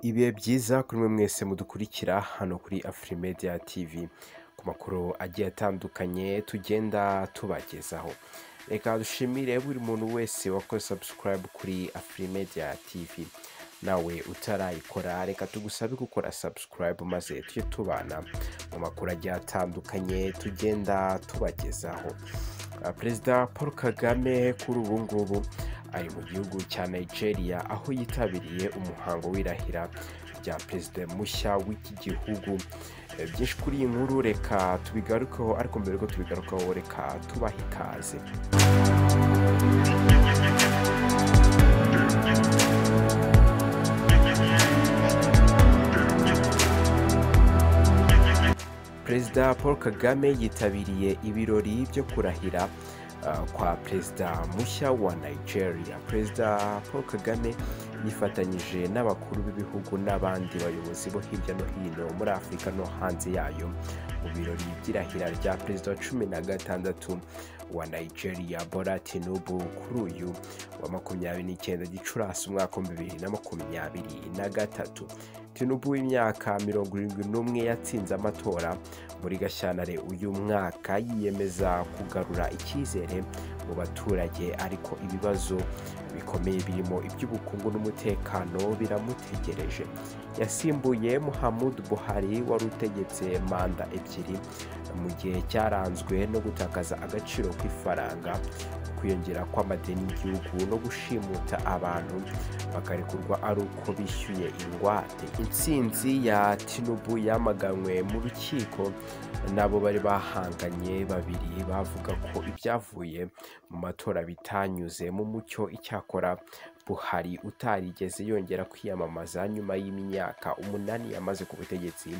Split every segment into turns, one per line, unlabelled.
Ibihe byiza kuri mwe mwese mudukurikira hano kuri Afrimedia TV ku makuru agiye atandukanye tugenda tubagezaho. Reka dushimire buri muntu wese wakoze subscribe kuri Afrimedia TV. Nawe utarayikora reka tugusabe gukora subscribe maze tujye tubana mu makuru agiye atandukanye tugenda tubagezaho. Uh, Perezida Paul Kagame kuri ubu ngubu ari mu gihugu cya Nigeria aho yitabiriye umuhango w'irahira rya perezida mushya w'iki gihugu. Eh, Byinshi kuri iyi nkuru reka tubigarukeho ariko mbere yuko tubigarukaho reka tubahe ikaze. Perezida Paul Kagame yitabiriye ibirori byo kurahira uh, kwa perezida mushya wa Nigeria. Perezida Paul Kagame yifatanyije n'abakuru b'ibihugu n'abandi bayobozi bo hirya no hino muri Afurika no hanze yayo mu birori by'irahira rya perezida wa cumi na gatandatu wa Nigeria Bola Tinubu kuri uyu wa makumyabiri n'icyenda Gicurasi umwaka w'ibihumbi bibiri na makumyabiri na gatatu. Tinubu w'imyaka mirongo irindwi n'umwe yatsinze amatora muri Gashyantare uyu mwaka yiyemeza kugarura icyizere mu baturage ariko ibibazo bikomeye birimo iby'ubukungu n'umutekano biramutegereje yasimbuye Muhammadu Buhari wari utegetse manda ebyiri mu gihe cyaranzwe no gutakaza agaciro kw'ifaranga kwiyongera kw'amadeni y'igihugu no gushimuta abantu bakarekurwa ari uko bishyuye ingwate intsinzi ya tinubu yamaganwe mu rukiko n'abo bari bahanganye babiri bavuga ko ibyavuye mu matora bitanyuze mu mucyo icyakora buhari utarigeze yongera kwiyamamaza nyuma y'imyaka umunani yamaze ku butegetsi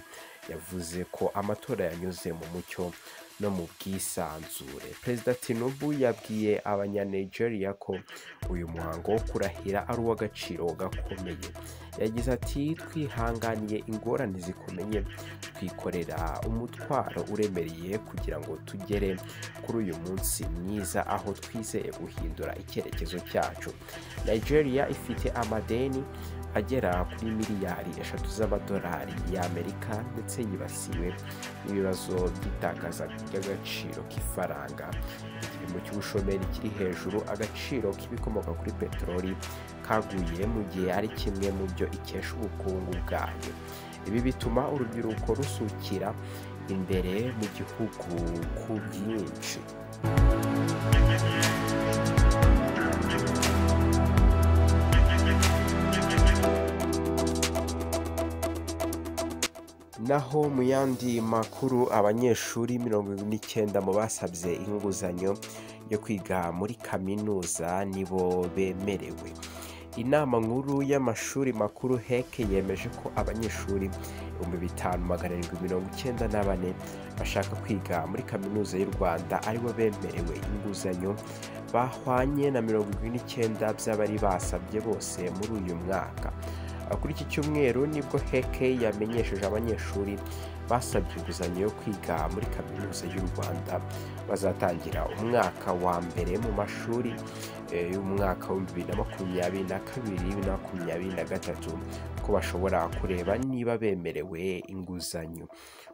yavuze ko amatora yanyuze mu mucyo no mu bwisanzure perezida tinubu yabwiye abanyanigeria ko uyu muhango wo kurahira ari uw'agaciro gakomeye yagize ati twihanganiye ingorane zikomeye twikorera umutwaro uremereye kugira ngo tugere kuri uyu munsi mwiza aho twizeye guhindura icyerekezo cyacu nigeria ifite amadeni agera kuri miliyari eshatu z'amadolari y'amerika ndetse yibasiwe n'ibibazo by'itakaza ry'agaciro k'ifaranga igipimo cy'ubushomeri kiri hejuru agaciro k'ibikomoka kuri peteroli kaguye mu gihe ari kimwe mu byo ikesha ubukungu bwayo ibi bituma urubyiruko rusukira imbere mu gihugu ku bwinshi naho mu yandi makuru abanyeshuri mirongo irindwi n'icyenda mu basabye inguzanyo yo kwiga muri kaminuza nibo bemerewe inama nkuru y'amashuri makuru hec yemeje ko abanyeshuri ibihumbi bitanu magana arindwi mirongo icyenda na bane bashaka kwiga muri kaminuza y'u rwanda aribo bemerewe inguzanyo bahwanye na mirongo irindwi n'icyenda by'abari basabye bose muri uyu mwaka kuri iki cyumweru nibwo heke yamenyesheje abanyeshuri basabye inguzanyo yo kwiga muri kaminuza y'u rwanda bazatangira umwaka wa mbere mu mashuri eh, y'umwaka w'ibihumbi bibiri na makumyabiri na kabiri bibiri na makumyabiri na gatatu ko bashobora kureba niba bemerewe inguzanyo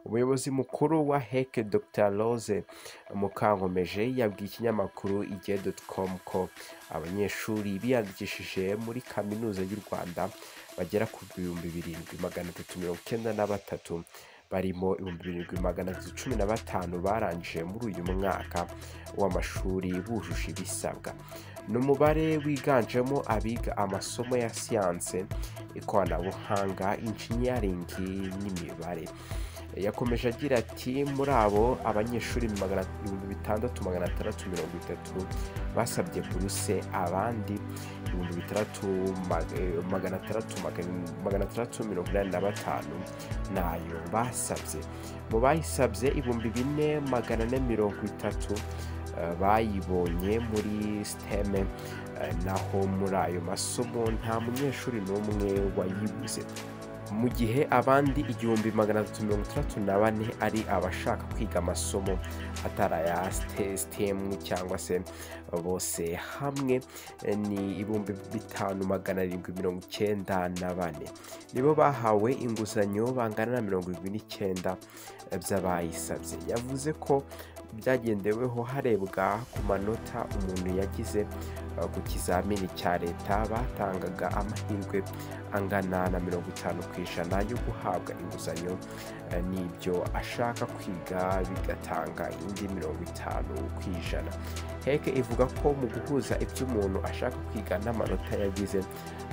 umuyobozi mukuru wa heke dr rose mukankomeje yabwiye ikinyamakuru igihe.com ko abanyeshuri biyandikishije muri kaminuza y'u rwanda bagera ku bihumbi birindwi magana atatu mirongo icyenda na batatu barimo ibihumbi birindwi magana atatu cumi na batanu barangije muri uyu mwaka w'amashuri bujuje ibisabwa ni umubare wiganjemo abiga amasomo ya siyanse ikoranabuhanga injiniyaringi n'imibare yakomeje agira ati muri abo abanyeshuri magana ibihumbi bitandatu magana atandatu mirongo itatu basabye buruse abandi ibihumbi bitandatu mag- eh, magana atandatu magan- magana atandatu mirongo inani na batanu nayo basabye mu bayisabye ibihumbi bine magana ane mirongo itatu eh, bayibonye muri siteme naho muri ayo masomo nta munyeshuri n'umwe wayibuze mu gihe abandi igihumbi magana atatu mirongo itandatu na bane ari abashaka kwiga amasomo atari aya sitemu cyangwa se bose hamwe ni ibihumbi bitanu magana arindwi mirongo icyenda na bane nibo bahawe inguzanyo bangana na mirongo irindwi n'icyenda by'abayisabye yavuze ko byagendeweho harebwa ku manota umuntu yagize uh, ku kizamini cya leta batangaga amahirwe angana na mirongo itanu ku ijana yo guhabwa inguzanyo uh, n'ibyo ashaka kwiga bigatanga indi mirongo itanu ku ijana heke ivuga ko mu guhuza ibyo umuntu ashaka kwiga n'amanota yagize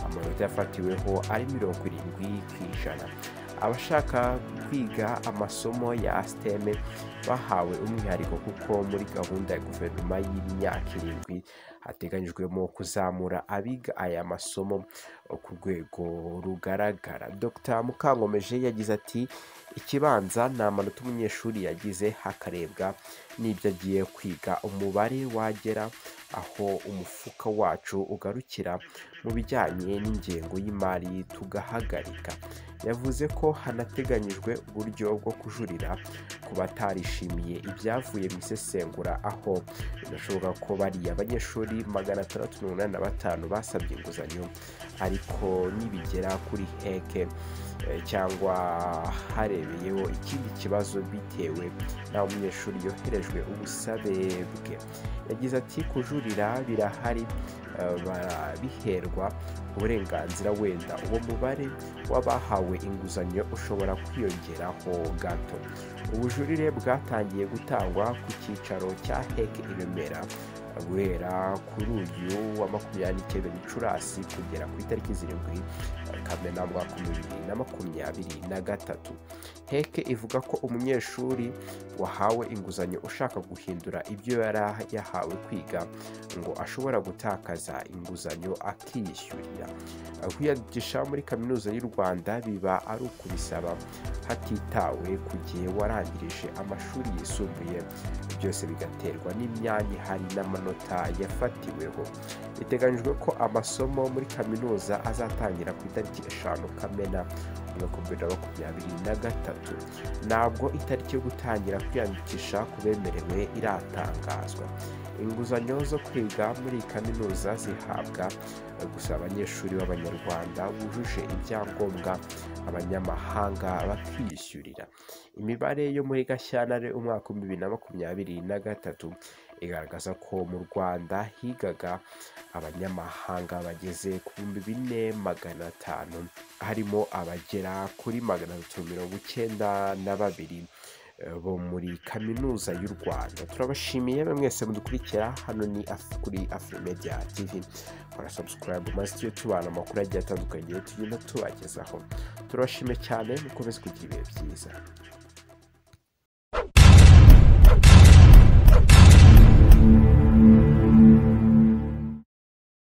amanota yafatiweho ari mirongo irindwi ku ijana abashaka kwiga amasomo ya siteme bahawe umwihariko kuko muri gahunda ya guverinoma y'imyaka irindwi hateganyijwemo kuzamura abiga aya masomo ku rwego rugaragara dr mukankomeje yagize ati ikibanza ni amanota umunyeshuri yagize hakarebwa n'ibyo agiye kwiga umubare wagera aho umufuka wacu ugarukira mu bijyanye n'ingengo y'imari tugahagarika yavuze ko hanateganyijwe uburyo bwo kujurira ku batarishimiye ibyavuye mu isesengura aho binashoboka ko bariya abanyeshuri magana atandatu mirongo inani na batanu basabye inguzanyo ariko nibigera kuri heke cyangwa harebeyeho ikindi kibazo bitewe n'aho umunyeshuri yoherejwe ubusabe bwe yagize ati kujurira birahari barabiherwa uburenganzira wenda uwo mubare w'abahawe inguzanyo ushobora kwiyongeraho gato ubujurire bwatangiye gutangwa ku cyicaro cya heke i remera guhera kuri uyu wa makumyabiri n'icyenda gicurasi kugera ku itariki zirindwi kamena mu mwaka bibiri na makumyabiri na gatatu heke ivuga ko umunyeshuri wahawe inguzanyo ushaka guhindura ibyo yari yahawe kwiga ngo ashobora gutakaza inguzanyo akiyishyurira kwiyagisha muri kaminuza y'u rwanda biba ari ukubisaba hatitawe ku gihe warangirije amashuri yisumbuye byose bigaterwa n'imyanya ihari n'amanota yafatiweho biteganyijwe ko amasomo muri kaminuza azatangira ku itariki eshanu kamena umwaka wa bibiri na makumyabiri na gatatu ntabwo itariki yo gutangira kwiyandikisha ku bemerewe iratangazwa inguzanyo zo kwiga muri kaminuza zihabwa gusa abanyeshuri b'abanyarwanda bujuje ibyangombwa abanyamahanga bakiyishyurira imibare yo muri gashyantare umwaka wa bibiri na makumyabiri na gatatu igaragaza ko mu rwanda higaga abanyamahanga bageze ku bihumbi bine magana atanu harimo abagera kuri magana atatu mirongo icyenda na babiri bo muri kaminuza y'u rwanda turabashimiye mwese mudukurikira hano ni kuri afurimedia tv kora sabusikarayibu maze tujye tubana amakuru agiye atandukanye tugenda tubagezaho turabashimiye cyane mukomeze kugira ibihe byiza